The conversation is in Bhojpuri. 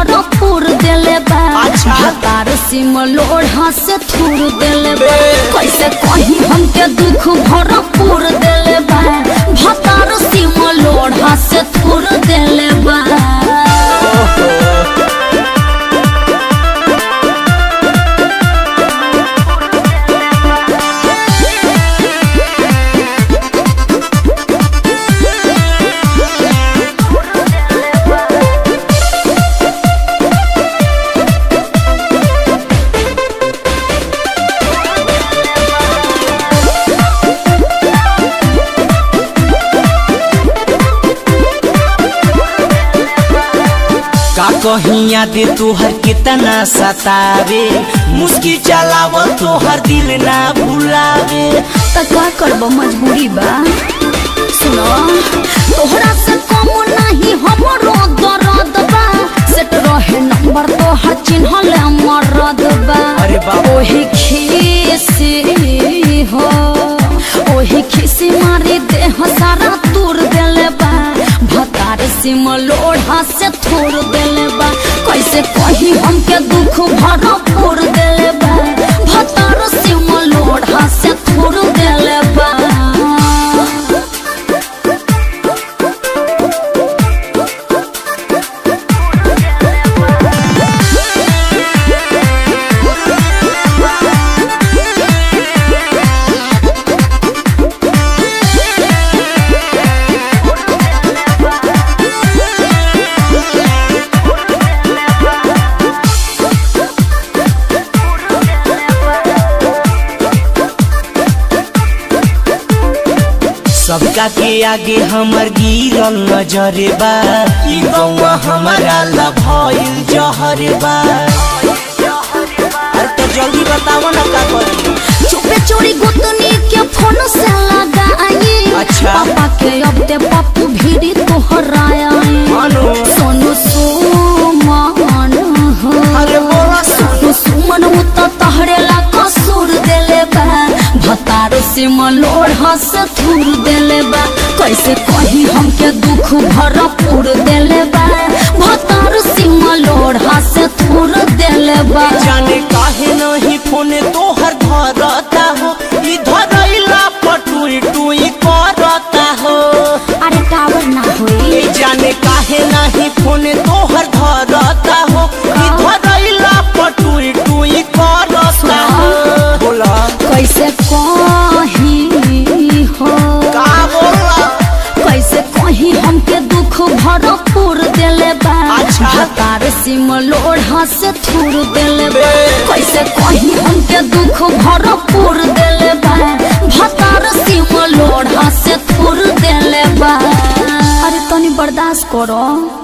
भरपूर देले बा अच्छा। भतार सिम लोढ़ा से थूर देले बा बे। कैसे कहीं हमके दुख भरपूर देले बा भतार सिम लोढ़ा से थूर देले बा का कहीं याद तोहर कितना सतावे मुस्की चलाव तोहर दिल ना भुलावे त का करब मजबूरी बा सुनो तोहरा से कम नहीं हमरो दर्द बा सेट रहे नंबर तोहर चिन्हल मरद बा अरे बाप। ओही खीसी हो ओही खीसी मारी देह सारा तूर देले बा भतार सिम लोढ़ा से थोड़ देले बा कैसे कही हमके दुख भरपूर देले बा भतार सिम लोढ़ा से थोड़ देले बा सबका के आगे हमर गिरल नजरे बा ई गौवा हमारा ला भइल जहरे बा अरे तो जल्दी बताओ ना का करी चुपे चोरी गुतनी के फोन से लगाई अच्छा। पापा के अब ते पप्पू भीड़ी तोहराया मानो सोनू सुमन हो अरे बोला सोनू सुमन उ तो तहरे ला कसूर देले बा भतार से मलोढ़ा से थूर देले बा कैसे कही हमके दुख भरपूर देले बा भतार से मलोढ़ा से थूर देले बा जाने काहे नहीं फोन तोहर धरता हो ई धरैला पटुई टुई करता हो अरे टावर ना होई ए जाने काहे नहीं फोन तोहर धरता हो ई धरैला पटुई टुई करता हो बोला कैसे कही हो का बोला कैसे कही हमके दुख भरपूर देले बा अच्छा। भतार सिम लोढ़ा से थूर देले बा बे। कैसे कही हमके दुख भरपूर देले बा भतार सिम लोढ़ा से थूर देले बा अरे तनी बर्दाश्त करो